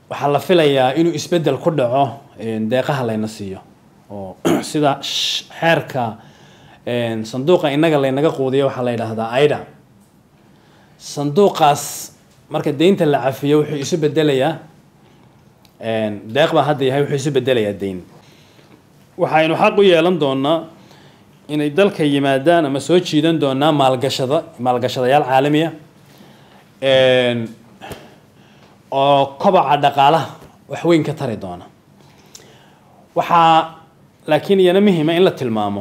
waxaa la filayaa inuu isbeddel ku dhaco deeqaha layna siiyo oo sida xeerka sanduuqa innaga laynaga quudiyo waxaa la yidhaahdaa aida sanduuqaas marka deynta la cafiyo wuxuu isu bedelayaa deeq baa hadda yahay wuxuu isu bedelayaa deyn waxaynu xaq u yeelan doonaa inay dalka yimaadaan ama soo jiidan doonaa maalgashada maalgashadayaal caalamiya oo kobaca dhaqaalaha wax weyn ka tari doona waxaa laakiin iyana muhiima in la tilmaamo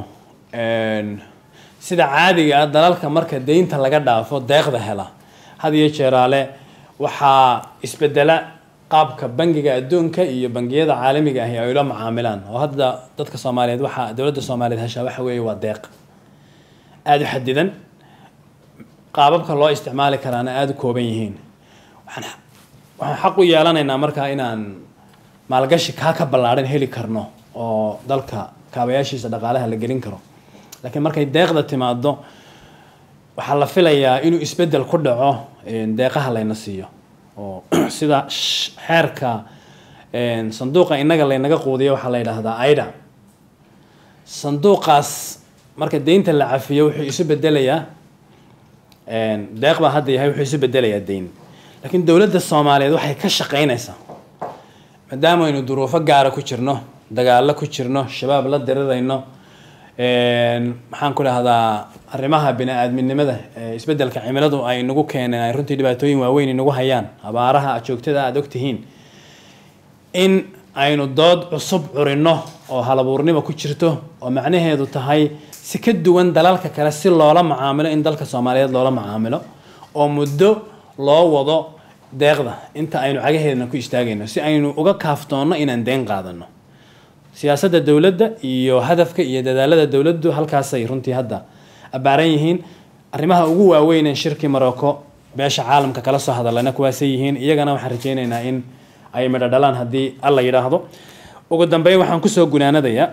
sida caadiga ah dalalka marka deynta laga dhaafo deeqda hela had iyo jeeraale waxaa isbedela qaabka bangiga adduunka iyo bangiyada caalamiga ahi ay ula macaamilaan oo hadda dadka soomaaliyeed waxaa dowladda soomaaliyeed heshaa waxa weeye waa deeq aada u xadidan qaababka loo isticmaali karaana aada u kooban yihiin waxaan waxaan xaq u yeelanaynaa markaa inaan maalgashi kaa ka ballaadhan heli karno oo dalka kaabayaashiisa dhaqaalaha la gelin karo laakiin markay deeqda timaado waxaa la filayaa inuu isbeddel ku dhaco deeqaha layna siiyo oo sida xeerka sanduuqa innaga laynaga quudiyo waxaa la yidhaahdaa aida sanduuqaas marka deynta la cafiyo wuxuu isu bedelayaa deeq baa hadda yahay wuxuu isu bedelayaa deyn laakiin dowladda soomaaliyeed waxay ka shaqeynaysaa maadaama aynu duruufo gaara ku jirno dagaallo ku jirno shabaab la dirirayno maxaan ku dhahdaa arrimaha bini-aadminimada isbeddelka cimiladu ay nagu keeneen ay runtii dhibaatooyin waaweyn inagu hayaan abaaraha joogtada aada ogtihiin in aynu dood cusub curino oo halabuurnimo ku jirto oo macnaheedu tahay si ka duwan dalalka kale si loola macaamilo in dalka soomaaliyeed loola macaamilo oo muddo loo wado deeqda inta aynu cagaheedna ku istaagayno si aynu uga kaaftoonno inaan deen qaadano siyaasadda dowladda iyo hadafka iyo dadaalada dowladdu halkaasay runtii hadda abbaaran yihiin arrimaha ugu waaweyneen shirkii morocco beesha caalamka kala soo hadalana kuwaasay yihiin iyagana waxaan rajeyneynaa in ay midho dhalaan haddii alla yidhaahdo ugu dambeyn waxaan kusoo gunaanadayaa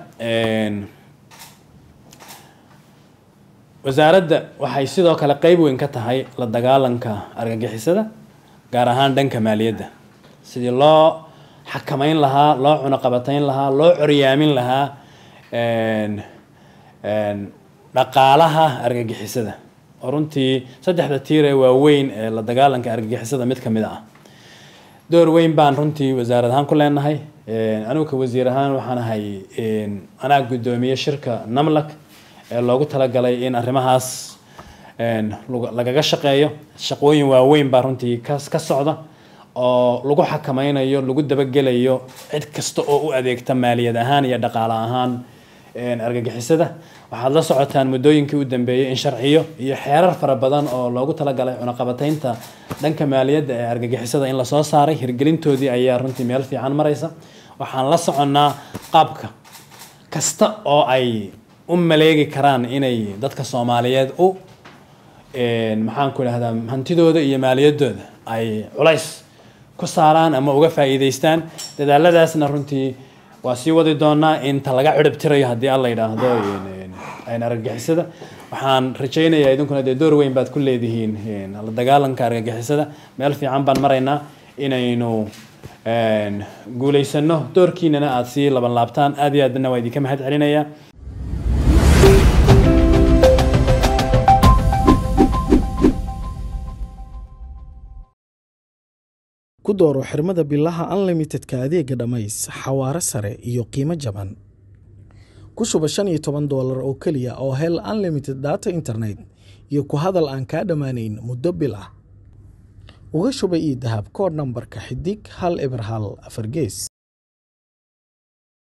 wasaaradda waxay sidoo kale qeyb weyn ka tahay la dagaalanka argagixisada gaar ahaan dhanka maaliyadda sidii loo xakameyn lahaa loo cunoqabatayn lahaa loo coryaamin lahaa dhaqaalaha argagixisada oo runtii saddexda tiir ee waaweyn ee la dagaalanka argagixisada mid ka mid ah door weyn baan runtii wasaarad ahaan ku leenahay anigu ka wasiir ahaan waxaan ahay anaa guddoomiye shirka namlak ee loogu talagalay in arrimahaas lagaga shaqeeyo shaqooyin waaweyn baa runtii ka ka socda oo lagu xakameynayo lagu dabagelayo cid kasta oo u adeegta maaliyad ahaan iyo dhaqaale ahaan argagixisada waxaad la socotaan muddooyinkii u dambeeyey in sharciyo iyo xeerar fara badan oo loogu talagalay cunaqabataynta dhanka maaliyadda ee argagixisada in lasoo saaray hirgelintoodii ayaa runtii meel fiican maraysa waxaan la soconnaa qaabka kasta oo ay u maleegi karaan inay dadka soomaaliyeed u maxaan ku idhahdaa hantidooda iyo maaliyaddooda ay culays ku saaraan ama uga faa'iidaystaan dadaaladaasna runtii waa sii wadi doonaa inta laga cirib tirayo haddii alla yidhaahdo argagixisada waxaan rajaynayaa idinkuna dee door weyn baad ku leedihiin la dagaalanka argagixisada meel fiican baan maraynaa inaynu guulaysano doorkiinana aada sii laban laabtaan aad iyo aadna waa idinka mahad celinayaa ku dooro xirmada bilaha unlimitedka adeega dhammays xawaare sare iyo qiimo jaban ku shuba shan iyo toban doolar oo keliya oo hel unlimited data internet iyo ku hadal aan kaa dhammaanayn muddo bil ah uga shuba ii dahab koodh nambarka xidig hal eber hal afar gees